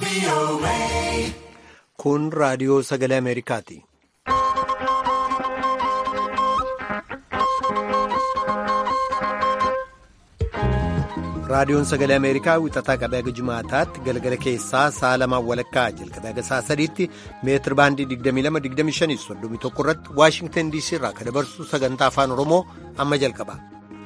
Kun raadiyoo sagalee Ameerikaati. Raadiyoon sagalee Ameerikaa wixataa qabee haga Jumaataatti galgala keessaa sa'a lamaan walakkaa jalqabee haga sa'a sadiitti meetir baandii 22-25 irratti Waashingtan DC irraa kan dabarsu sagantaa afaan Oromoo amma jalqaba.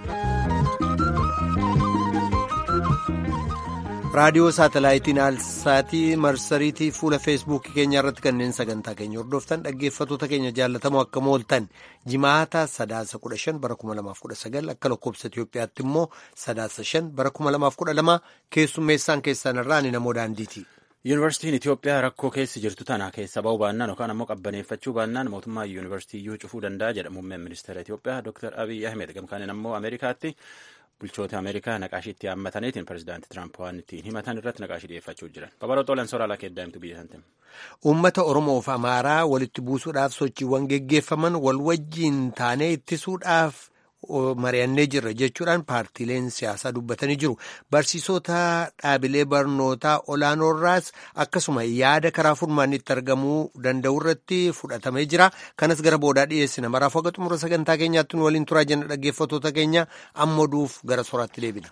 raadiyoo saatalaayitiin aalsaatii marsariitii fuula feesbuukii keenya irratti kanneen sagantaa keenya hordoftan dhaggeeffatoota keenya jaallatamoo akka mooltan jimaata sadaasa 15 bara 2019 akka lakkoobsa Itiyoophiyaatti immoo sadaasa 5 bara 2012 keessummeessaan keessan irraa ni namoo daandiiti. Yuunivarsiitiin Itiyoophiyaa rakkoo keessa jirtu tana keessa ba'uu baannaan yookaan ammoo qabbaneeffachuu baannaan mootummaa yuunivarsiitii iyyuu cufuu danda'a jedha muummeen ministeera Itiyoophiyaa Dr. Abiy Ahmed gamkaaniin ammoo Ameerikaatti. bulchoota ameerikaa naqaashiitti hammataniitiin pirezidaantii tiraamp waan ittiin himatan irratti naqaashii dhiyeeffachuu jiran babaloo xoolan sooraalaa keeddaa'imtu biyya santiin. Uummata Oromoof Amaaraa walitti buusuudhaaf sochiiwwan geggeeffaman wal wajjiin taanee ittisuudhaaf mari'annee jirra jechuudhaan paartiileen siyaasaa dubbatanii jiru. Barsiisota dhaabilee barnootaa olaanoorraas akkasuma yaada karaa furmaanni itti argamuu danda'u irratti fudhatamee jira. Kanas gara boodaa dhiyeessina. Maraaf haga xumura sagantaa keenyaatti nu waliin turaa jenna dhaggeeffatoota keenya amma duuf gara soraatti deebina.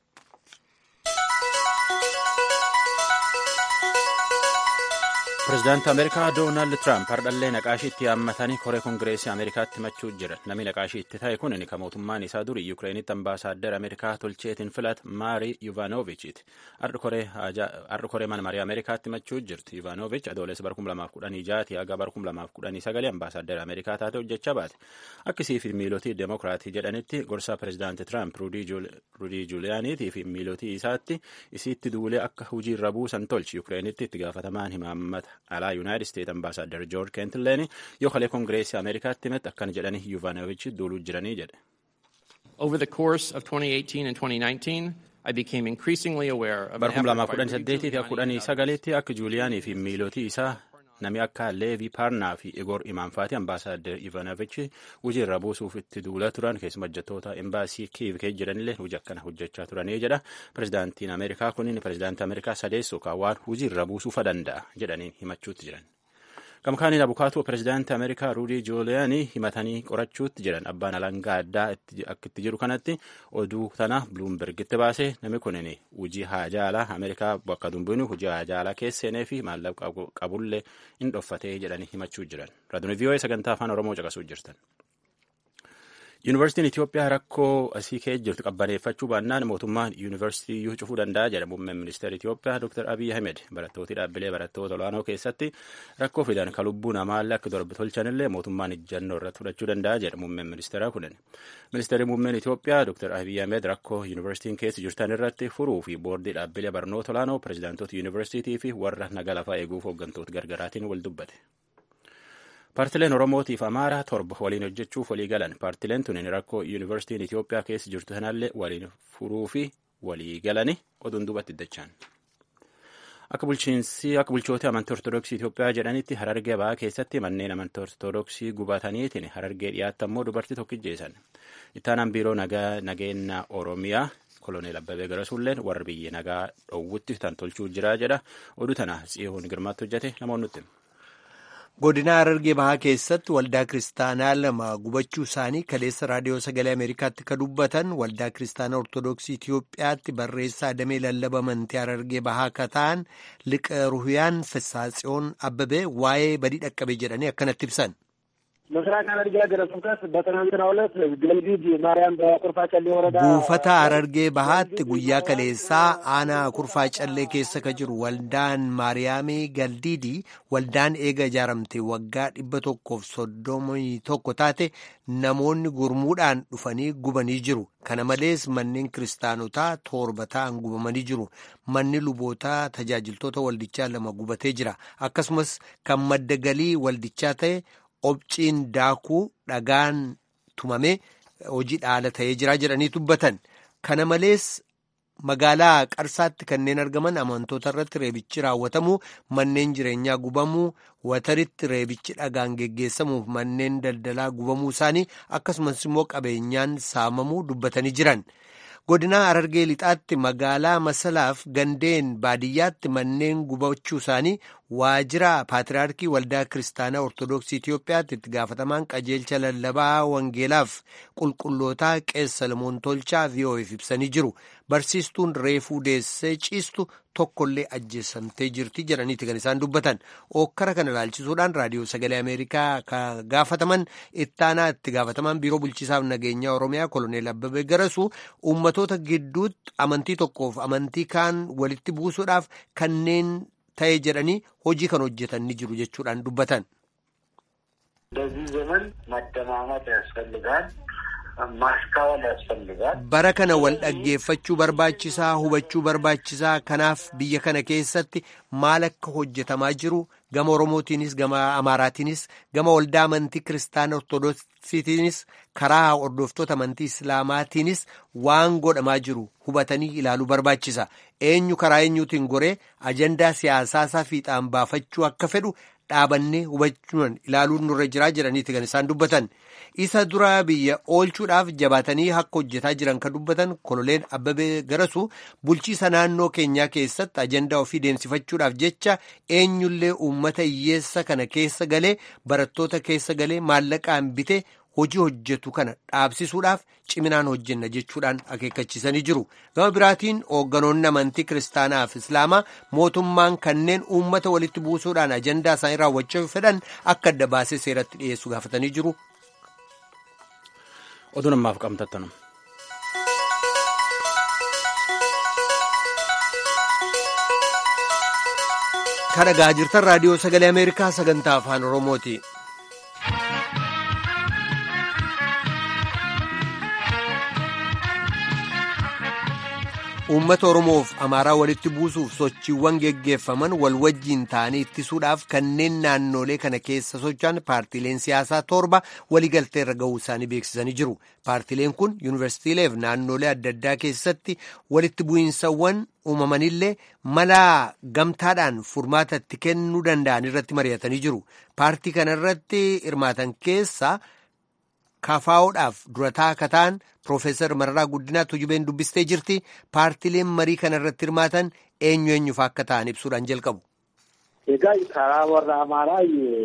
Pireezidaantii Ameerikaa Doonaald Tiraamp hardhallee naqaashii itti hammatanii koree kongireesii Ameerikaatti himachuu jiran. Namni naqaashii itti ta'e kun kan mootummaan isaa durii Yukireenitti ambaasaaddar Ameerikaa tolcheetiin filat Maarii Yuvaanovichiiti. Har'a koree mana marii Ameerikaatti himachuu jirti. Yuvaanovichi adoolessa bara 2016 haga bara 2019 ambaasaaddar Ameerikaa taate hojjechaa baate. Akkasii fi miilotii Demokiraatii jedhanitti gorsaa pireezidaantii Tiraamp Ruudii Juuliyaaniitii fi miilotii isaatti isiitti duulee akka hojiirra buusan tolchi. Yukireenitti itti gaafatamaan himaammata alaa yuunaayitid isteet ambaasaaddar joorj keentileen yoo kalee kongireesii ameerikaatti himate akkana jedhanii yuvaanovichi duuluu jiranii jedhe. Over the course of 2018 and 2019, I became increasingly aware of Bara 2018 fi 2019 akka Juuliyaanii fi miilotii isaa nami akka Leevi Paarnaa fi Igor Imaanfaati ambaasaaddar Ivanovichi hojiirra buusuuf itti duula turan keessuma hojjettoota embaasii Kiiv keessa jiranillee hojii akkana hojjechaa turanii jedha. Pireezidaantiin Ameerikaa kun pireezidaantii Ameerikaa sadeessoo waan hojiirra buusuufa danda'a jedhaniin himachuutti jiran. Gamkaaniin abukaatoo pireezidaantii Ameerikaa Ruudii Jooliyaanii himatanii qorachuutti jiran abbaan alangaa addaa akka itti jiru kanatti oduu tana Buluumbergitti baasee namni kunin hojii haajaalaa Ameerikaa bakka dumbinu hojii haajaalaa keessa seenee fi maallaqa qabullee hin dhoffatee jedhanii himachuu jiran. Raadiyoo VOA sagantaa afaan Oromoo caqasuu jirtan. Yuunivarsiitiin Itiyoophiyaa rakkoo asii keessa jirtu qabbaneeffachuu baannaan mootummaan yuunivarsiitii iyyuu cufuu danda'a jedha muummeen ministeera Itiyoophiyaa Dr. Abiy Ahmed barattooti dhaabbilee barattoota olaanoo keessatti rakkoo fidan ka lubbuu namaallee akka torbe tolchanillee mootummaan ijjannoo irratti fudhachuu danda'a jedha muummeen ministeeraa kunin. Ministeerri muummeen Itiyoophiyaa Dr. Abiy Ahmed rakkoo yuunivarsiitiin keessa jirtan irratti furuu fi boordii dhaabbilee barnoota olaanoo pireezidaantoota yuunivarsiitii fi warra naga lafaa eeguuf hooggantoota gargaraatiin wal dubbate. Paartileen Oromootiif Amaaraa torba waliin hojjechuuf walii galan. Paartileen tuniin rakkoo yuunivarsiitiin Itiyoophiyaa keessa jirtu sanallee waliin furuu fi walii galani oduun duubatti dachaan. Akka bulchiinsi akka bulchoota amantii Ortoodooksii Itiyoophiyaa jedhanitti harargee ba'aa keessatti manneen amantii Ortoodooksii gubataniitiin harargee dhiyaatti ammoo dubartii tokko ijjeessan. Ittaanaan biiroo nageenya Oromiyaa koloneel Abbabee Garasuulleen warra biyya nagaa dhoowwutti tan tolchuu jira jedha. Oduu tana Tsiyoon Girmaatti hojjete namoonni nutti. Godina Harargee Bahaa keessatti waldaa kiristaanaa lama gubachuu isaanii kaleessa raadiyoo sagalee Ameerikaatti ka dubbatan waldaa kiristaanaa Ortoodooksii Itiyoophiyaatti barreessaa damee lallaba amantii Harargee Bahaa ka ta'an liqa ruhiyaan Fessaatsiyoon Abbabee waa'ee badii dhaqqabe jedhanii akkanatti ibsan. ምስራቅ ሐረርጌ ሀገረ ስብከት በትናንትናው ዕለት ገልዲድ ማርያም በኩርፋ ጨሌ ወረዳ buufata harargee bahaatti guyyaa kaleessaa aanaa kurfaa callee keessa ka jiru waldaan maariyaamii galdiidii waldaan eega ijaaramte waggaa dhibba tokkoof soddomii tokko taate namoonni gurmuudhaan dhufanii gubanii jiru kana malees manneen kiristaanotaa torba ta'an gubamanii jiru manni lubootaa tajaajiltoota waldichaa lama gubatee jira akkasumas kan madda galii waldichaa ta'e obciin daakuu dhagaan tumame hojii dhaala ta'ee jira jedhanii dubbatan kana malees magaalaa qarsaatti kanneen argaman amantoota irratti reebichi raawwatamuu manneen jireenyaa gubamuu wataritti reebichi dhagaan geggeessamuuf manneen daldalaa gubamuu isaanii akkasumas immoo qabeenyaan saamamuu dubbatanii jiran godinaa Harargee lixaatti magaalaa Masalaaf gandeen baadiyyaatti manneen gubachuu isaanii waajjira paatriyaarkii waldaa kiristaanaa ortodoksii Itoophiyaatti itti gaafatamaan qajeelcha lallabaa wangeelaaf qulqullootaa qeessa Salamoon Tolchaa VOA'f ibsanii jiru. Barsiistuun reefuu deessee ciistu tokkollee ajjeessamtee jirti jedhaniiti kan isaan dubbatan. Ookkara kana ilaalchisuudhaan raadiyoo sagalee Ameerikaa ka gaafataman ittaanaa itti gaafataman biiroo bulchiisaaf nageenyaa Oromiyaa koloneel Abbabee Garasuu uummatoota gidduutti amantii tokkoof amantii kaan walitti buusuudhaaf kanneen ta'e jedhanii hojii kan hojjetan ni jiru jechuudhaan dubbatan. በዚህ ዘመን መደማመጥ ያስፈልጋል። ማስተዋል ያስፈልጋል። bara kana wal dhaggeeffachuu barbaachisaa hubachuu barbaachisaa kanaaf biyya kana keessatti maal akka hojjetamaa jiru gama oromootiinis gama amaaraatiinis gama waldaa amantii kiristaana ortodoksiitiinis karaa hordoftoota amantii islaamaatiinis waan godhamaa jiru hubatanii ilaaluu barbaachisa eenyu karaa eenyuutiin goree ajandaa siyaasaasaa fiixaan baafachuu akka fedhu dhaabannee hubachuun ilaaluun nurra jiraa jedhaniiti kan isaan dubbatan isa dura biyya oolchuudhaaf jabaatanii akka hojjetaa jiran kan dubbatan koloneel abbabee garasuu bulchiisa naannoo keenyaa keessatti ajandaa ofii deemsifachuudhaaf jecha eenyullee uummata hiyyeessa kana keessa galee barattoota keessa galee maallaqaan bitee hojii hojjetu kana dhaabsisuudhaaf ciminaan hojjenna jechuudhaan akeekkachiisanii jiru gama biraatiin hoogganoonni amantii kiristaanaaf islaamaa mootummaan kanneen uummata walitti buusuudhaan ajandaa isaanii raawwachuu fedhan akka adda baasee seeratti dhiyeessu gaafatanii jiru. oduu namaaf qabnu. kan dhaggeeffachaa jirtan raadiyoo sagalee ameerikaa sagantaa afaan oromooti. uummata oromoof amaaraa walitti buusuuf sochiiwwan geggeeffaman wal wajjiin ta'anii ittisuudhaaf kanneen naannolee kana keessa socho'an paartiileen siyaasaa torba waliigaltee irra ga'uu isaanii beeksisanii jiru paartiileen kun yuunivarsiitiileef naannolee adda addaa keessatti walitti bu'iinsawwan uumamanillee mala gamtaadhaan furmaata itti kennuu danda'an irratti mari'atanii jiru paartii kana irratti hirmaatan keessaa kafaa'uudhaaf durataa akka ta'an Piroofeesar Mararaa Guddinaa Tujubeen dubbistee jirti. Paartileen marii kana irratti hirmaatan eenyu eenyufa akka ta'an ibsuudhaan jalqabu. Egaa karaa warra Amaaraa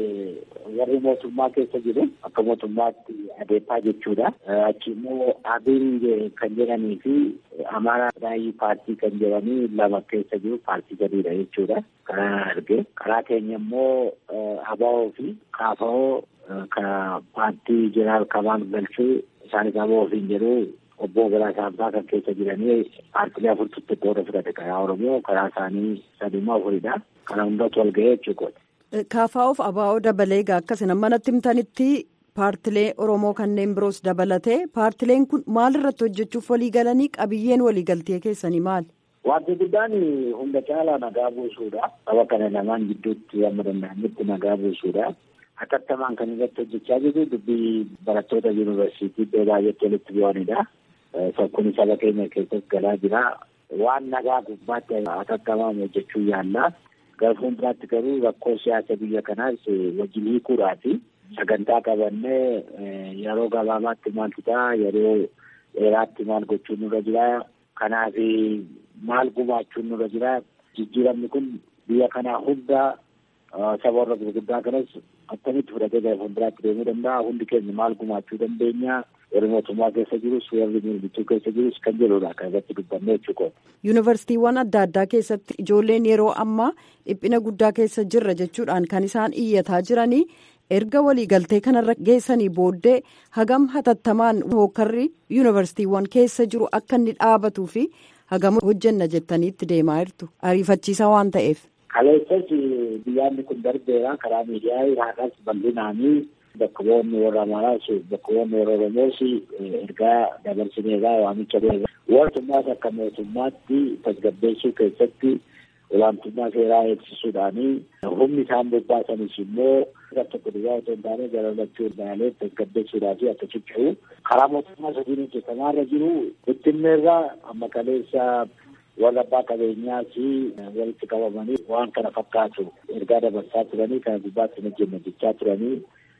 warri mootummaa keessa jiru akka mootummaatti adeemaa jechuudha. Achi immoo Abiin kan jedhanii fi Amaaraa Raayii paartii kan jedhanii lama keessa jiru paartii gadiidha jechuudha. Karaa arge. Karaa keenya immoo Abaa'oo fi Kaafa'oo ka paartii jeneraal Kamaan Galchuu isaanis Abaa'oo fi jedhu obbo Galaa Saamsaa kan keessa jiranii paartilee afurtutti qooda fudhate karaa Oromoo karaa isaanii sadimmoo afuridha. Kana hundatu wal ga'ee jechuudha. Kaafaa'uuf abaa'oo dabalee egaa akkasina manatti himtanitti paartilee Oromoo kanneen biroos dabalatee paartileen kun maal irratti hojjechuuf walii galanii qabiyyeen waliigaltee keessanii maali? Wanti guddaan hunda caalaa nagaa buusuudha. Saba kana lamaan gidduutti amma danda'anitti nagaa buusuudha. Hatattamaan kan irratti hojjechaa jiru dubbii barattoota yuunivarsiitii iddoo baay'eetti walitti bu'anidha. Kun saba keenya keessatti galaa jira. Waan nagaa gubbaatti hatattamaan hojjechuu yaalla. Gara fuulduraatti garuu rakkoo siyaasa biyya kanaas wajjin hiikuudhaafi sagantaa qabannee yeroo gabaabaatti maaltu ta'a yeroo dheeraatti maal gochuun nurra jira. Kanaaf maal gumaachuun nurra jira. Jijjiiramni kun biyya kanaa hunda saba warra gurguddaa kanas akkamitti fudhatee gara fuulduraatti deemuu danda'a. Hundi keenya maal gumaachuu dandeenya. warri mootummaa keessa jirus warri mormituu keessa jirus kan jedhudha kan irratti dubbanne jechuudha. Yuunivarsiitiiwwan adda addaa keessatti ijoolleen yeroo ammaa dhiphina guddaa keessa jirra jechuudhaan kan isaan iyyataa jiranii erga waliigaltee kanarra geessanii booddee hagam hatattamaan hookarri yuunivarsiitiiwwan keessa jiru akka inni dhaabatuu fi hagam hojjenna jettaniitti deemaa jirtu ariifachiisa waan ta'eef. Kaleessas biyyaanni kun darbeera karaa miidiyaa haadhaas bal'inaanii bakka bu'oonni warra Amaaraas bakka bu'oonni warra Oromoos ergaa dabarsineerraa waamicha godhe. Mootummaas akka mootummaatti tasgabbeessuu keessatti olaantummaa seeraa eegsisuudhaanii humni isaan bobbaasanis immoo tokko duwwaa otoo hin taane galalachuu ilaalee tasgabbeessuudhaa fi akka ciccuu karaa mootummaa sadiin hojjetamaarra jiru bittinneerraa amma kaleessa warra abbaa qabeenyaa fi walitti qabamanii waan kana fakkaatu ergaa dabarsaa turanii kana gubbaatti hin hojjenne jechaa turanii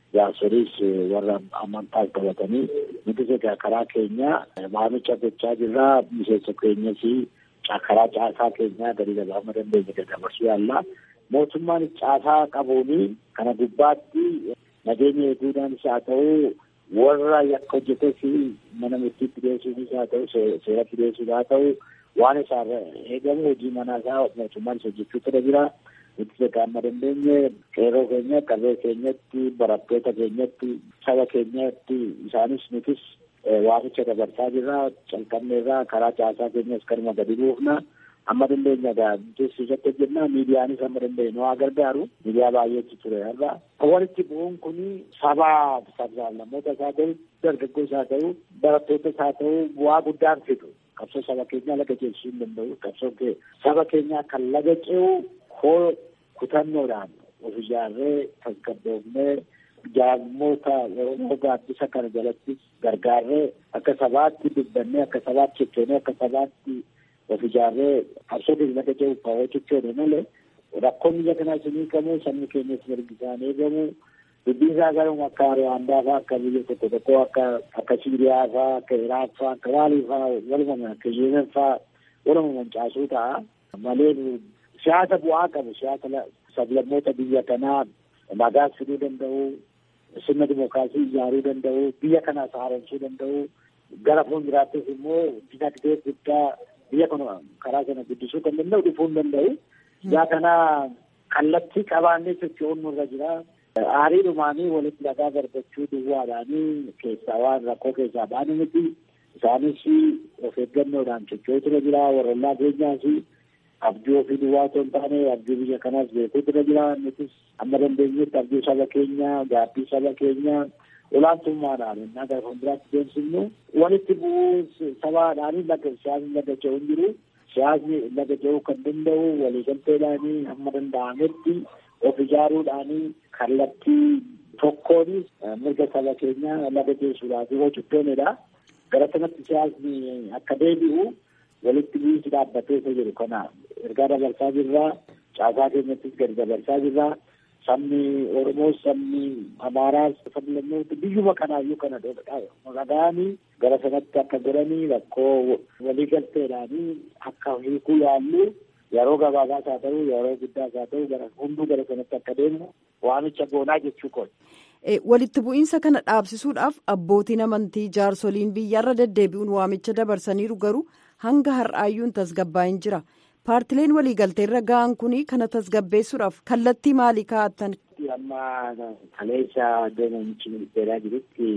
jaarsoliis warra amantaas qabatanii nutis egaa karaa keenya waamicha gochaa jirraa miseensa keenyas karaa caasaa keenyaa gadi gabaama dandeenya daddabarsuu yaalla. Mootummaan caasaa qabuuni kana gubbaatti nageenya eeguudhaanis haa ta'u warra yakka hojjetes mana murtiitti dhiyeessuunis haa ta'u seeratti dhiyeessuus haa ta'u waan isaarra eegamu hojii manaa isaa mootummaanis hojjechuu tura jira. Nuti egaa amma dandeenye qeerroo keenya qarree keenyatti barattoota keenyatti saba keenyatti isaanis nutis waamicha dabarsaa jirra calqabneerraa karaa caasaa keenyas kanuma gadi buufna. amma dandeenya egaa nutis irratti hojjennaa miidiyaanis amma dandeenye nu haa gargaaru miidiyaa baay'eetu ture har'a walitti bu'uun kun sabaa sablammoota isaa ta'u dargaggoo isaa ta'u barattoota isaa ta'u bu'aa guddaan fidu qabsoo saba keenyaa laga ceesisuu hin danda'u qabsoo saba keenyaa kan laga ce'u koo kutannoodhaan of ijaarree tasgabboofnee jaarmoota Oromoo gaaddisa kana jalatti gargaarree akka sabaatti dubbannee akka sabaatti cichoonee akka sabaatti of ijaarree qabsoo keenya laga ce'u kaawwaa cichoone malee rakkoon biyya kanaa isinii qabu sabni keenyas mirgi isaanii eegamu dubbiin isaa garuu akka Ruwaandaa fa'aa akka biyya tokko tokko akka akka Siiriyaa fa'aa akka Iraaq fa'aa akka Maalii fa'aa waluma akka Yemen fa'aa waluma mancaasuu ta'a malee siyaasa bu'aa qabu siyaasa sablammoota biyya kanaa nagaas fiduu danda'u sirna dimookiraasii ijaaruu danda'u biyya kanaas haaromsuu danda'u gara fuulduraattis immoo dinagdee guddaa biyya kana karaa sana guddisuu kan danda'u dhufuu hin danda'u. Yaa kana kallattii qabaannee socho'uun nurra jira. Aarii dhumaanii walitti dhagaa darbachuu duwwaadhaanii keessaa waan rakkoo keessaa baanu miti. Isaanis of eeggannoodhaan socho'uu tura jira. Warrollaa keenyaas abjuu ofii duwwaa otoo hin taane abjuu biyya kanaas beekuu tura jira. Nutis amma dandeenyetti abjuu saba keenyaa, gaabbii saba keenyaa olaantummaadhaan innaa gara fuulduraatti deemsifnu walitti bu'uu sabaadhaanii laga siyaasni laga ce'uu hin jiru. Siyaasni laga ce'uu kan danda'u waliigalteedhaanii hamma danda'ametti of ijaaruudhaanii kallattii tokkoonis mirga saba keenyaa laga ceessuudhaaf yoo cubboonedha. Gara sanatti siyaasni akka deebi'u walitti bu'iinsi dhaabbatee isa jiru kana ergaa dabarsaa jirra. Caasaa keenyattis gadi dabarsaa jirra. Sabni Oromoos sabni Amaaraas sabni lammoota biyyuma kanaayyuu kana dhagaanii gara sanatti akka godhanii rakkoo waliigalteedhaanii akka hiikuu yaallu yeroo gabaabaas haa ta'u yeroo guddaas haa ta'u gara hunduu gara sanatti akka deemu waamicha goonaa jechuu kooti. Walitti bu'iinsa kana dhaabsisuudhaaf abbootiin amantii jaarsoliin biyyarra deddeebi'uun waamicha dabarsaniiru garuu hanga har'aayyuun tasgabbaa'in jira. Paartileen waliigalteerra ga'an kun kana tasgabbeessuudhaaf kallattii maalii kaa'attan? Amma kaleessa deemamichi ministeeraa jirutti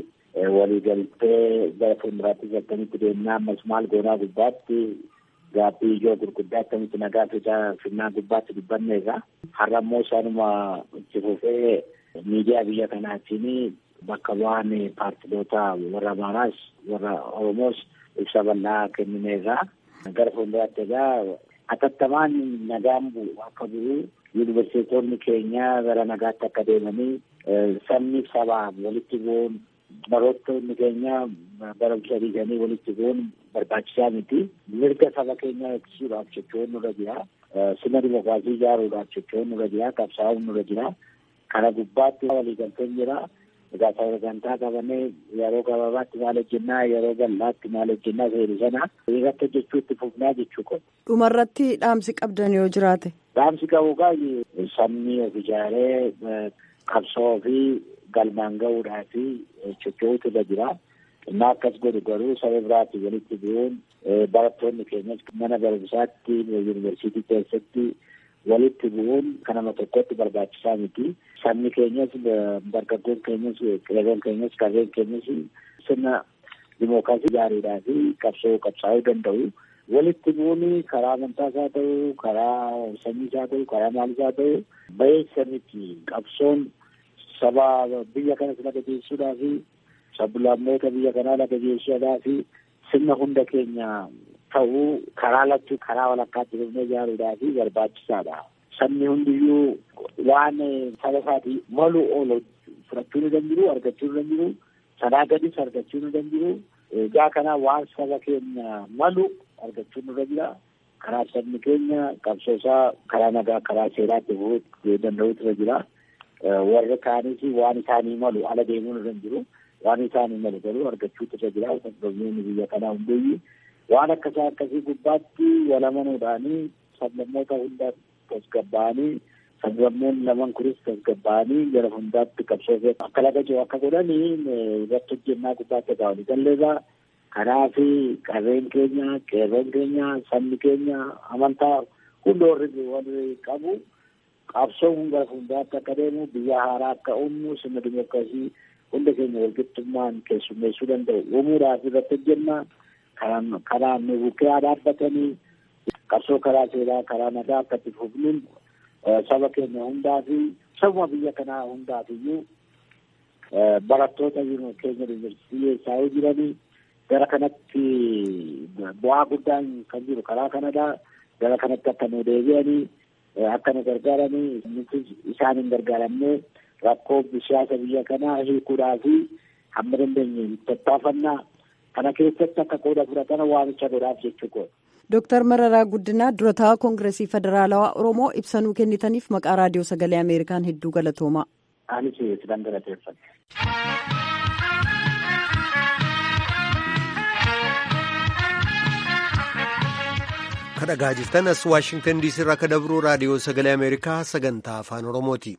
waliigaltee gara fuulduraatti akkamitti deemnaa ammas maal goonaa gubbaatti gaabbii ijoo gurguddaa akkamitti nagaa fida finnaa gubbaatti dubbanneerra. Har'a immoo isaanuma itti fufee miidiyaa biyya kanaatiin bakka bu'aan paartiloota warra Amaaraas warra Oromoos ibsa bal'aa kennineerra. Gara fuulduraatti egaa atattamaan nagaan bu'u akka bu'u yuunivarsiitonni keenya gara nagaatti akka deemanii sabni sabaaf walitti bu'uun barattoonni keenya barumsa dhiisanii walitti bu'uun barbaachisaa miti. Mirga saba keenyaa eegsisuudhaaf socho'uun nurra jira. Sirna dimookiraasii ijaaruudhaaf socho'uun nurra jira. Qabsaa'uun nurra jira. Kana gubbaatti waliigalteen jira. Egaa sagantaa qabannee yeroo gabaabaatti maal hojjennaa yeroo bal'aatti maal hojjennaa seeru sana irratti hojjechuutti fufnaa jechuu qabu. Dhumarratti dhaamsi qabdan yoo jiraate. Dhaamsi qabu kaa sabni of ijaaree qabsoo fi galmaan gahuudhaa fi socho'uutu irra jira. Innaa akkas godhu garuu saba biraatti walitti bu'uun barattoonni keenyas mana barumsaatti yuunivarsiitii keessatti walitti bu'uun kanama tokkotti barbaachisaa miti. Sabni keenyas dargaggoon keenyas qeerroon keenyas qarreen keenyas sirna dimookiraasii ijaaruudhaa fi qabsoo qabsaa'uu danda'u. Walitti bu'uun karaa amantaas haa ta'u, karaa sanyiis haa ta'u, karaa maalis haa ta'u, bayeessa miti. Qabsoon saba biyya kanas laga geessuudhaa fi sablammoota biyya kanaa laga geessuudhaa fi sirna hunda keenya ta'uu karaa lachuu karaa walakkaatti dhufnee ijaaruudhaa fi barbaachisaadha. Sabni hundiyyuu waan saba isaatii malu oolu fudhachuu ni danda'u, argachuu ni danda'u, sanaa gadis argachuu ni danda'u. Egaa kana waan saba keenya malu argachuu nurra jira. Karaa sabni keenya qabsoosaa karaa nagaa karaa seeraatti bu'uu danda'utu irra jira. warri kaanis waan isaanii malu ala deemuun irra jiru waan isaanii malu garuu argachuutu irra jira tasgabboonni biyya kanaa hundeeyyi waan akkasii akkasii gubbaatti walamanuudhaanii sablammoota hunda tasgabbaa'anii sablammoon laman kunis tasgabbaa'anii gara hundaatti qabsoo akka laga jiru akka godhanii irratti hojjennaa gubbaatti egaa walii galleegaa kanaaf qarreen keenya qeerroon keenya sabni keenya amantaa hunda warri warri qabu qabsoo gara hundaatti akka deemu biyya haaraa akka uumnu sirna dimookiraasii hunda keenya walqixxummaan keessummeessuu danda'u uumuudhaaf irratti hojjennaa karaan nu bukkee dhaabbatanii qabsoo karaa seeraa karaa nagaa akka itti fufnuun saba keenya hundaa fi sabuma biyya kanaa hundaaf iyyuu barattoota keenya yuunivarsiitii eessaa jiranii gara kanatti bu'aa guddaan kan jiru karaa kanadha gara kanatti akka nu deebi'anii akka nu gargaaranii nuti isaan hin gargaaramne rakkoo siyaasa biyya kanaa hiikuudhaa fi hamma dandeenye tattaafannaa kana keessatti akka qooda fudhatan waamicha godhaaf jechuu Dooktar Mararaa Guddinaa durataa Koongireesii Federaalawaa Oromoo ibsanuu kennitaniif maqaa raadiyoo sagalee Ameerikaan hedduu galatoomaa. Anis sidan galateeffadha. kadhagaa jirtan as waashingtan diisii irraa akka dabruu raadiyoo sagalee ameerikaa sagantaa afaan oromooti.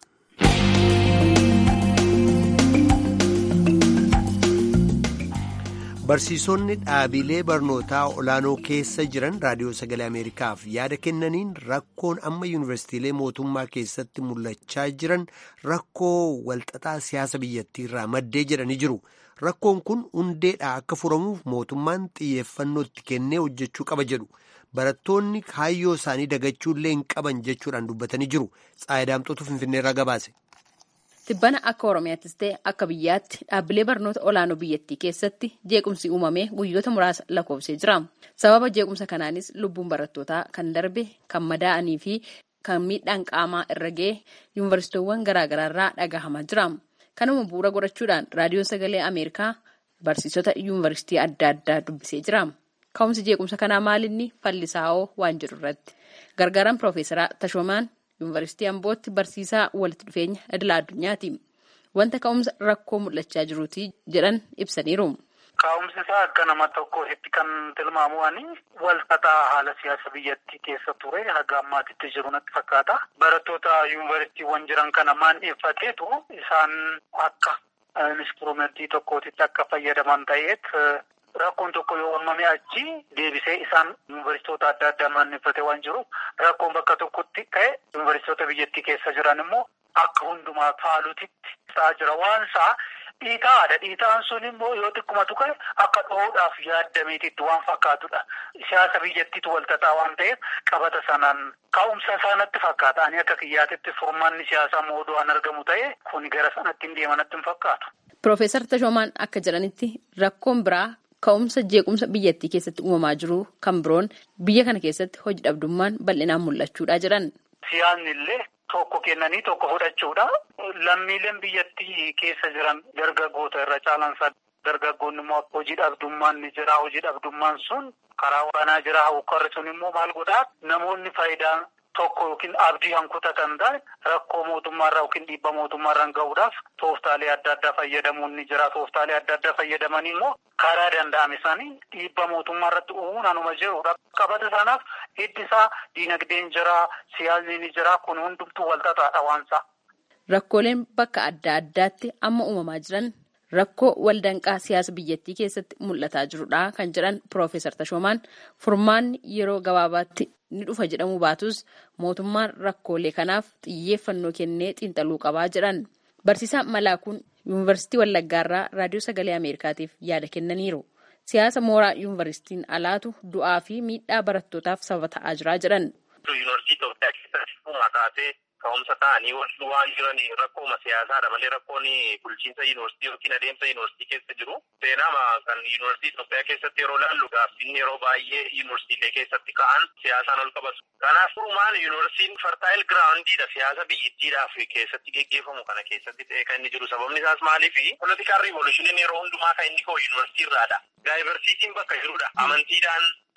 barsiisonni dhaabilee barnootaa olaanoo keessa jiran raadiyoo sagalee ameerikaaf yaada kennaniin rakkoon amma yuunivarsiitiilee mootummaa keessatti mul'achaa jiran rakkoo walxaxaa siyaasa biyyattii irraa maddee jedhanii jiru. rakkoon kun hundeedhaa akka furamuuf mootummaan xiyyeeffannoo itti kennee hojjechuu qaba jedhu barattoonni kaayyoo isaanii dagachuullee hin qaban jechuudhaan dubbatanii jiru xaayidaamxootu finfinneerraa gabaase. Tibbana akka Oromiyaattis ta'e akka biyyaatti dhaabbilee barnoota olaanoo biyyattii keessatti jeequmsi uumamee guyyoota muraasa lakkoofsee jira. Sababa jeequmsa kanaanis lubbuun barattootaa kan darbe kan madaa'anii fi kan miidhaan qaamaa irra ga'e yuunivarsiitiiwwan garaagaraarraa dhagahamaa jira. Kanuma bu'uura godhachuudhaan raadiyoon sagalee Ameerikaa barsiisota yuunivarsiitii adda addaa dubbisee jira. Ka'umsi jeequmsa kanaa maalinni fallisaa'oo waan jedhu irratti gargaaraan Piroofeesaraa Tashoomaan yuunivarsiitii Ambootti barsiisaa walitti dhufeenya idila addunyaati. Wanta ka'umsa rakkoo mul'achaa jiruuti jedhan ibsaniiru. Ka'umsi isaa akka nama tokkotti kan tilmaamu walxaxaa haala siyaasa biyyattii keessa ture haga ammaatitti jiru natti fakkaata. Barattoota yuunivarsiitiiwwan jiran kana maandheeffateetu isaan akka instrumentii tokkootitti akka fayyadaman ta'eet rakkoon tokko yoo uumame achi deebisee isaan yuunivarsiitota adda addaa maandheeffate waan jiruuf rakkoon bakka tokkotti ka'e yuunivarsiitota biyyattii keessa jiran immoo akka hundumaa faalutitti ta'aa jira waan isaa. Dhiitaadha. Dhiitaan sun immoo yoo xiqqumatu ka'e akka dho'uudhaaf yaadameetitti waan fakkaatudha. Siyaasa biyyattiitu walxaxaa waan ta'eef qabata sanaan ka'umsa isaanatti fakkaata. Ani akka kiyyaatitti furmaanni siyaasaa moodu'aan argamu ta'e kun gara sanatti hin deemanatti hin fakkaatu. Piroofeesar Tashoomaan akka jedhanitti rakkoon biraa ka'umsa jeequmsa biyyattii keessatti uumamaa jiru kan biroon biyya kana keessatti hojii dhabdummaan bal'inaan mul'achuudha jedhan. Siyaasni illee. Tokko kennanii tokko fudhachuudha. Lammiileen biyyattii keessa jiran dargaggoota irra caalansaa dargaggoonni immoo hojii dhabdummaan ni jira. Hojii dhabdummaan sun karaa waraanaa jira. Hawwakarri sun immoo maal godhaa namoonni faayidaa tokko yookiin abdii hankutatan ta'e rakkoo mootummaarraa yookiin dhiibba mootummaarraan gahuudhaaf tooftaalee adda addaa fayyadamuun ni jira. Tooftaalee adda addaa fayyadamanii immoo karaa danda'ame isaanii dhiibba mootummaarratti uumuun anuma jirudha. Qabata sanaaf hiddi isaa diinagdeen jira, siyaasni ni jira. Kun hundumtuu walxaxaadha waansaa. Rakkooleen bakka adda addaatti amma uumamaa jiran rakkoo waldanqaa siyaasa biyyattii keessatti mul'ataa jirudha kan jedhan Piroofeesar Tashoomaan furmaanni yeroo gabaabaatti ni dhufa jedhamu baatus mootummaan rakkoolee kanaaf xiyyeeffannoo kennee xiinxaluu qabaa jedhan. Barsiisaa Malaakuun Yuunivarsiitii Wallaggaarraa Raadiyoo Sagalee Ameerikaatiif yaada kennaniiru. Siyaasa mooraa yuunivarsiitiin alaatu du'aa fi miidhaa barattootaaf sababa ta'aa jira jedhan. Yuunivarsiitii Itoophiyaa keessatti mataatee ka'umsa ta'anii waan jiran rakkooma siyaasaadha malee rakkoon bulchiinsa yuunivarsiitii yookiin adeemsa yuunivarsiitii keessa jiru. Seenaama kan yuunivarsiitii Itoophiyaa keessatti yeroo laallu gaaffinni yeroo baay'ee yuunivarsiitiilee keessatti ka'an siyaasaan ol qabatu. Kanaaf furumaan yuunivarsiitiin fartaayil giraawundiidha siyaasa biyyattiidhaaf keessatti geggeeffamu kana keessatti ta'ee kan inni jiru sababni isaas maaliifi politikaal riivolushiniin yeroo hundumaa kan inni ka'u yuunivarsiitii irraadha. Daayivarsiitiin bakka jirudha. Amantiidhaan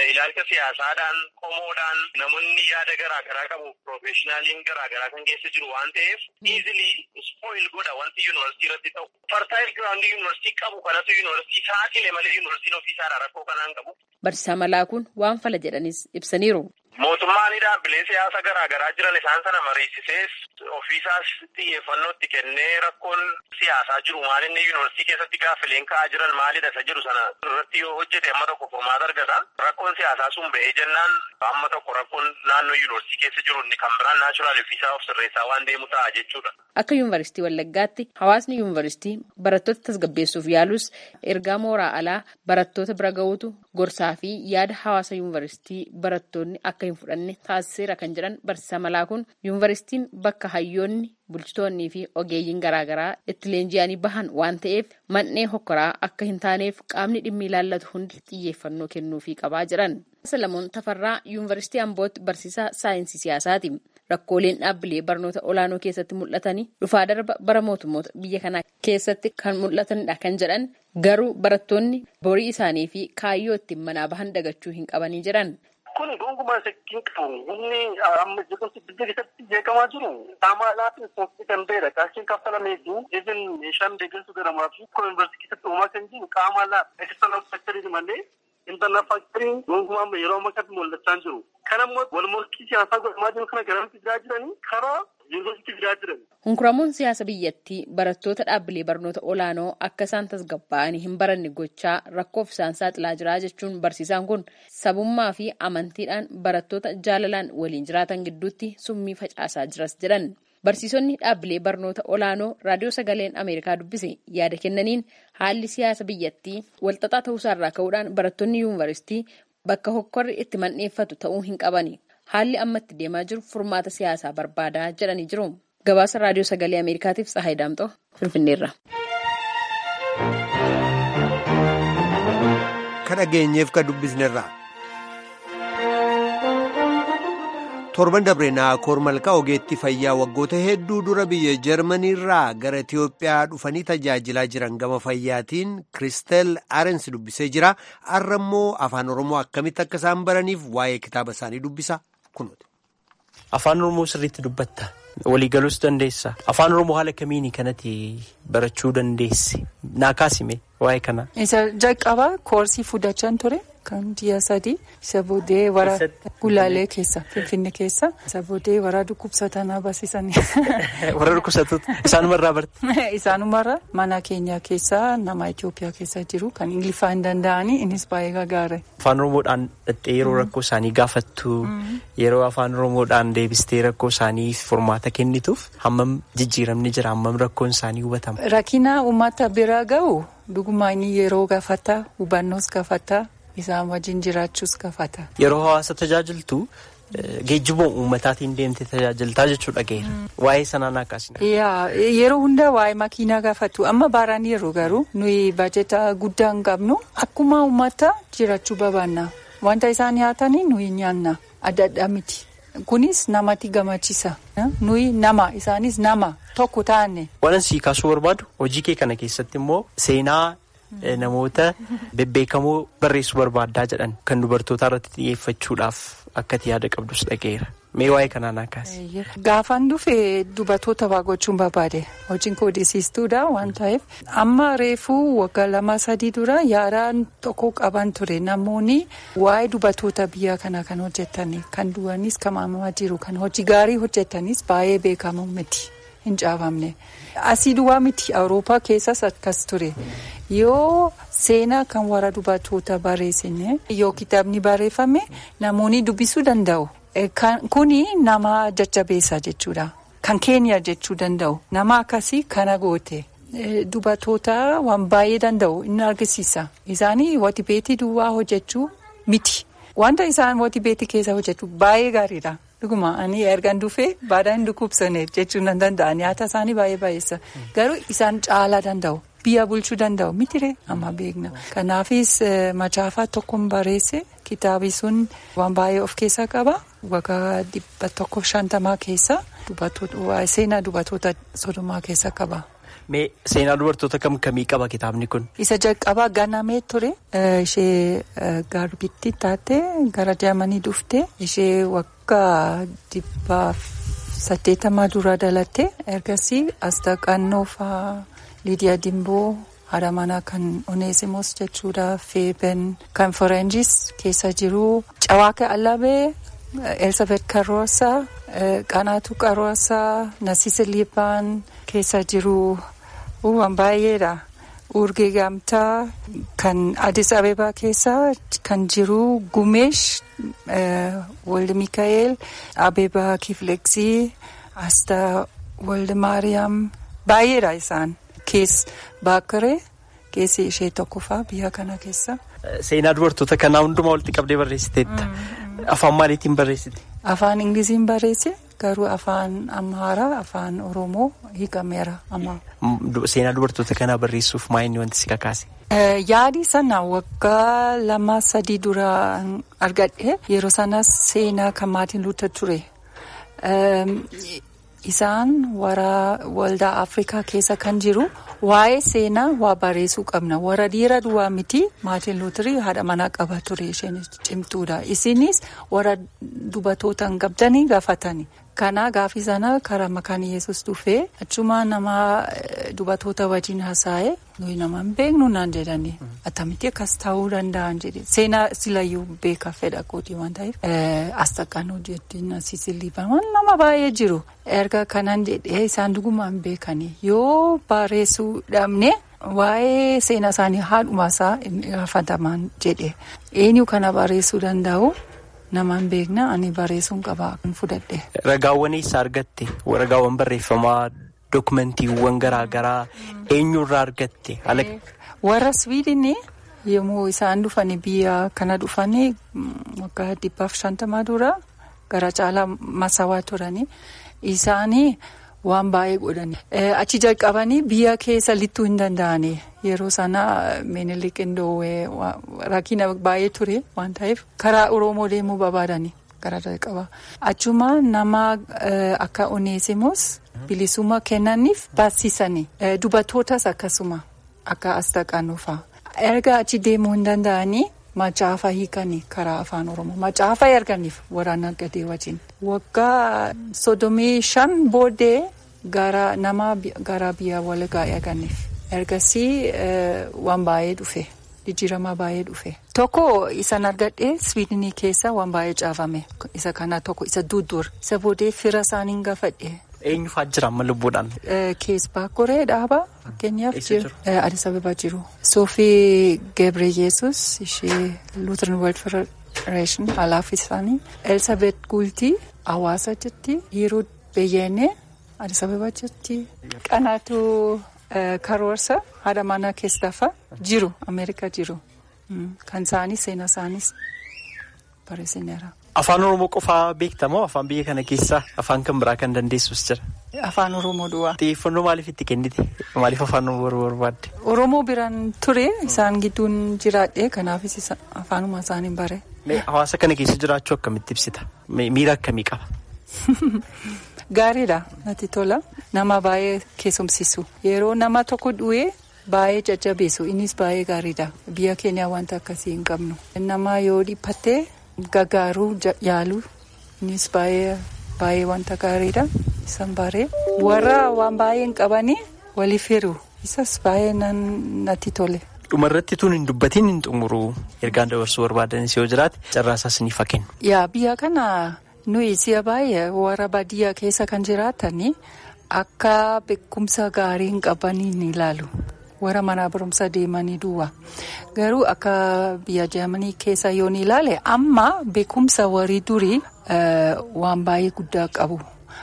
ilaalcha siyaasaadhaan qomoodhaan namoonni yaada garaa garaa qabu piroofeeshinaaliin garaa garaa kan keessa jiru waan ta'eef iizilii spoil godha wanti yuunivarsiitii irratti ta'u. Fartaayil giraawundii yuunivarsiitii qabu kanatu yuunivarsiitii saaxile malee yuunivarsiitiin ofiisaadha rakkoo kanaan qabu. Barsiisaa Malaakuun waan fala jedhanis ibsaniiru. Mootummaan dhaabbilee siyaasa garaa garaa jiran isaan sana mariisisees ofiisaas xiyyeeffannootti kennee rakkoon siyaasaa jiru maalinni yuunivarsiitii keessatti gaaffileen ka'aa jiran maalidha isa jedhu sana irratti yoo hojjete amma tokko furmaata argata. Rakkoon siyaasaa sun ba'ee jennaan amma tokko rakkoon naannoo yuunivarsiitii keessa jiru inni kan biraan naachuraal ofiisaa of sirreessaa waan deemu ta'a jechuudha. Akka yuunivarsiitii Wallaggaatti hawaasni yuunivarsiitii barattoota tasgabbeessuuf yaalus ergaa mooraa alaa barattoota bira ga'uutu gorsaa fi yaada hawaasa yuunivarsiitii barattoonni akka hin fudhanne taasiseera kan jedhan barsiisaa Malaakuun yuunivarsiitiin bakka hayyoonni bulchitoonnii fi ogeeyyiin garaagaraa itti leenji'anii bahan waan ta'eef man'ee hokkoraa akka hin taaneef qaamni dhimmi ilaallatu hundi xiyyeeffannoo kennuufii qabaa jedhan. Salamoon Tafarraa yuunivarsiitii Ambootti barsiisaa saayinsii siyaasaati. Rakkooleen dhaabbilee barnoota olaanoo keessatti mul'atanii dhufaa darba bara mootummoota biyya kanaa keessatti kan mul'atanidha kan jedhan garuu barattoonni borii isaanii fi kaayyoo ittiin manaa bahan dagachuu hin qabanii jedhan. Kun gonkumaa shakkiin qabu inni amma jeequmsi biyya keessatti beekamaa jiru qaamaadhaaf ispoonsii kan ta'edha. Qarshiin kaffalamee fi even meeshaan deeggarsu garamaa fi kun yuunivarsiitii keessatti uumaa kan jiru qaamaadhaaf eksternal faktarii malee intarnal faktarii gonkumaa amma yeroo ammaa kanatti mul'achaa jiru. Kan ammoo wal morkii siyaasaa godhamaa jiru kana garamitti fidaa jiranii karaa yuunivarsiitii fidaa jiran. Hunkuramuun siyaasa biyyattii barattoota dhaabbilee barnoota olaanoo akka isaan tasgabbaa'anii hin baranne gochaa rakkoof isaan saaxilaa jira jechuun barsiisaan kun sabummaa fi amantiidhaan barattoota jaalalaan waliin jiraatan gidduutti summii facaasaa jiras jedhan. Barsiisonni dhaabbilee barnoota olaanoo raadiyoo sagaleen Ameerikaa dubbise yaada kennaniin haalli siyaasa biyyattii walxaxaa ta'uusaarraa ka'uudhaan barattoonni yuunivarsiitii bakka hokkorri itti mandheeffatu ta'uu hin qabani. Haalli ammatti deemaa jiru furmaata siyaasaa barbaadaa jedhanii jiru. Gabaasa raadiyoo sagalee Ameerikaatiif Tsahaay Daamxoo Finfinneerra. Ka dhageenyeef ka dubbisnerra. torban dabreenaa koormalkaa ogeettii fayyaa waggoota hedduu dura biyya jarmaniirraa gara itiyoophiyaa dhufanii tajaajilaa jiran gama fayyaatiin kiristel arens dubbisee jira har'a immoo afaan oromoo akkamitti akka isaan baraniif waa'ee kitaaba isaanii dubbisa kunuuti. afaan oromoo sirriitti dubbatta waliigaluus dandeessa afaan oromoo haala kamiini kanatti barachuu dandeesse naa kaasime waa'ee kana. isa jalqabaa koorsii fudhachaan ture. kan ji'a sadii isa booddee wara gulaalee keessa finfinne keessa isa booddee wara dhukkubsatanaa barsiisanii. warra dhukkubsattoota isaanumarraa barte. isaanumarraa mana keenya keessa nama Itoophiyaa keessa jiru kan ingiliffaa hin danda'anii innis baay'ee gagaare. afaan oromoodhaan dhattee yeroo rakkoo isaanii gaafattu yeroo afaan oromoodhaan deebistee rakkoo isaanii furmaata kennituuf hammam jijjiiramni jira hammam rakkoon isaanii hubatama. rakkina uummata bira ga'u dhugumaa inni yeroo gaafata hubannoos gaafata. Isaan wajjin jiraachuus gaafata. Yeroo hawaasa tajaajiltu geejjiba uummataatiin deemtee tajaajiltaa jechuudha geera. Waa'ee sanaan akkasina. Yeroo hundaa waa'ee makiinaa gaafatu amma baaraan yeroo garuu nuyi baajata guddaa hin qabnu akkuma uummata jiraachuu barbaanna. Wanta isaan nyaatanii nuyi nyaanna adda addaa miti. Kunis namatti gammachiisa. Nuyi nama isaanis nama tokko taane. Waan sii kaasuu barbaadu hojii kee kana keessatti immoo seenaa. Namoota bebbeekamoo barreessuu barbaaddaa jedhan kan dubartootaa irratti xiyyeeffachuudhaaf akkati yaada qabdus dhageera. Mee waa'ee kanaan akkaasi. Gaafan dhufe dubartoota waa gochuun barbaade hojiin koodisiistuudha waan ta'eef amma reefuu waggaa lama sadii dura yaadaan tokko qaban ture namoonni waa'ee dubartoota biyya kana kan hojjetanii kan du'anis kan maamamaa jiru kan hojii gaarii hojjetanis baay'ee beekamu miti hin caafamne. Asii duwwaa miti Awurooppaa keessas akkas ture. Yoo seenaa kan warra dubartoota barreessine yoo kitaabni barreeffame namoonni dubbisuu danda'u. Kuni nama jajjabeessa jechuudha. Kan keenya jechuu danda'u. Nama akkasii kana goote. Dubartoota waan baay'ee danda'u inni argisiisa. Isaanii wati beetii duwwaa hojjechuu miti. Wanta isaan wati beetii keessa hojjetu baay'ee gaariidha. Dhuguma ani ergaan dhufee baadaan hin dhukkubsane jechuun nan danda'a. Nyaata isaanii baay'ee baay'eessa. Garuu isaan caalaa danda'u. Biyya bulchuu danda'u mitiree amma beekna. Kanaafis macaafaa tokkoon barreesse kitaabi sun waan baay'ee of keessaa qaba. Waggaa dhibba tokkoof shantamaa keessa seenaa dubartoota sodomaa keessa qaba. Mee seenaa dubartoota kam kamii qaba kitaabni kun? Isa jalqabaa ganamee ture. Ishee garbittii taate gara Jaamanii dhufte. Ishee waggaa dhibbaaf saddeettamaa dura dhalatte. Ergasii Astaqannoo fa'aa Liidiyaa Dimboo haadha manaa kan Oneesimos jechuudha. Feeben kan Forenjis keessa jiru. Cawaaka Allabee, Elsabet Karoosaa, Qanaatu Qaroosaa, Nasiise Liibaan keessa jiru. Waan baay'eedha. Urgee Gamtaa kan Addis Abebaa keessa kan jiru Gumeesh Walde Mikaa'el Abebaa Kifleksii Astaa Walde Maariyaam baay'eedha isaan. Kees Baakiree keessi ishee tokkoffaa biyya kana keessa. Seenaa dubartoota kanaa hundumaa walitti qabdee barreessiteetta. Afaan maaliitiin barreessite? Afaan Ingiliziin barreesse garuu afaan Amaaraa afaan Oromoo hiikameera amma. Seenaa dubartoota kanaa barreessuuf maa inni wanti si kakaase? Yaadi sana waggaa lama sadii dura argadhe yeroo sanas seenaa kan Maartin Luuter ture. Isaan warra waldaa Afrikaa keessa kan jiru waa'ee seenaa waa barreessuu qabna. Warra dhiira duwwaa miti Maartin Luuterii haadha manaa qaba ture isheen cimtuudha. Isinis warra dubartoota hin qabdanii gaafatani. Kana gaafii sana karaa makaan Yesuus dhufee achuma nama dubartoota wajjin haasa'e nuyi nama hin beeknu naan jedhani. Attamitti akkas ta'uu danda'an jedhe. Seenaa silayyuu beeka fedha kooti waan ta'eef. Astaqaan hojjetin asisiliifaman nama baay'ee jiru. Erga kanan jedhee isaan dhugumaan beekani. Yoo barreessuu dhabne waa'ee seenaa isaanii haadhumaasaa gaafataman jedhe. Eenyu kana barreessuu danda'u? Namaan beekna ani barreessuun qaba kan fudhadhe. Ragaawwan eessa argatte? Ragaawwan barreeffamaa dookumentiiwwan garaagaraa eenyurraa argatte? Warra Swiidinii yommuu isaan dhufanii biyya kana dhufanii waggaa dhibbaaf shantamaa dura gara caalaa masawaa turanii isaanii waan baay'ee godhani. Achi jalqabanii biyya keessa lixuu hin danda'ani. Yeroo sana Minilik Indoowee rakkina baay'ee ture waan ta'eef karaa Oromoo deemuu barbaadani gara jalqabaa. Achuma nama akka Oneesimos bilisummaa kennaniif barsiisani. Dubartootas akkasuma akka Astaqaanoo fa'a. Erga achi deemuu hin danda'anii macaafa hiikanii karaa afaan Oromoo. Macaafa erganiif waraana gadee wajjin. Waggaa soddomii shan booddee gara nama gara biyya waligaa erganiif. Ergasii waan baay'ee dhufe. Jijjiirama baay'ee dhufe. Tokko isan argadhe Swiidinii keessa waan baay'ee caafame. Isa kana tokko isa duddur. Isa booddee fira isaanii gaafadhe. Eenyu fa'aa jira amma lubbuudhaan? Kees Baakoree dhaaba fakkeenyaaf jiru. Addis Ababa jiru. Soofii Gebre Yesus ishee Lutheran World Federation alaaf isaanii. Elsabet Gultii hawaasa jirti. Yeroo Beyyeenee Addis Ababa jirti. Qanaatu karoorsa haadha manaa keessafa jiru Ameerikaa jiru. Kan isaanii seenaa isaanis barreessineera. Afaan Oromoo qofaa beektamoo afaan biyya kana keessaa afaan kan biraa kan dandeessus jira? Afaan Oromoo duwwaa. Xiyyeeffannoo maaliif itti kennite? Maaliif afaan Oromoo barbaadde? Oromoo biraan ture isaan gidduun jiraadhe kanaafis afaanuma isaanii bare. Hawaasa kana keessa jiraachuu akkamitti ibsita? Miira akkamii qaba? Gaariidha natti tola. Nama baay'ee keessumsiisu. Yeroo nama tokko du'ee baay'ee jajjabeessu innis baay'ee gaariidha. Biyya keenya wanta akkasii hin qabnu. Nama yoo dhiphatte gargaaruu yaalu innis baay'ee baay'ee wanta gaariidha. Isan baree warra waan baay'ee hin qabanii waliif hiru. Isas baay'ee natti tole. Dhumarratti tun hin dubbatiin hin xumuru ergaan dabarsuu barbaadanis yoo jiraate carraasaas ni fakkennu. Yaa biyya kana nuyi si'a baay'ee warra baadiyyaa keessa kan jiraatanii akka beekumsa gaarii hin qabanii ni ilaalu. Warra mana barumsa deemanii duwwaa. Garuu akka biyya Jaamanii keessa yoo ni ilaale amma beekumsa warri durii waan baay'ee guddaa qabu.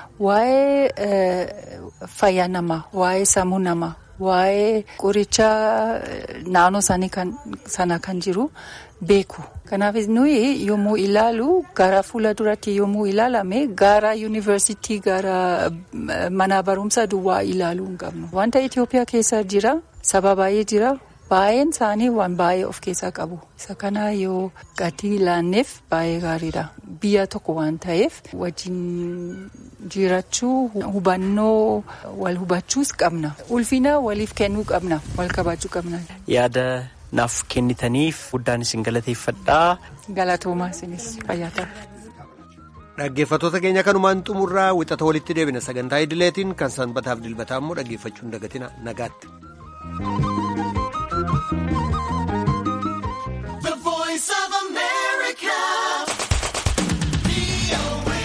Waa'ee fayyaa namaa, waa'ee sammuu namaa, waa'ee qoricha naannoo sana kan jiru beeku. Kanaaf nuyi yommuu ilaalu gara fuula duratti yommuu ilaalame gara yuunivarsiitii gara mana barumsa duwwaa ilaaluu hin qabnu. Wanta Itoophiyaa keessa jira saba baay'ee jira baay'een isaanii waan baay'ee of keessaa qabu isa kana yoo gadi ilaanneef baay'ee gaariidha biyya tokko waan ta'eef wajjin jiraachuu hubannoo wal hubachuus qabna ulfina waliif kennuu qabna wal kabajuu qabna. yaada naaf kennitaniif guddaan isin galateeffadhaa. galatoomaa isinis fayyaa ta'a. Dhaggeeffattoota keenya kanumaan xumurraa wixata walitti deebina sagantaa idileetiin kan sanbataaf dilbataa immoo dhaggeeffachuun dagatina nagaatti.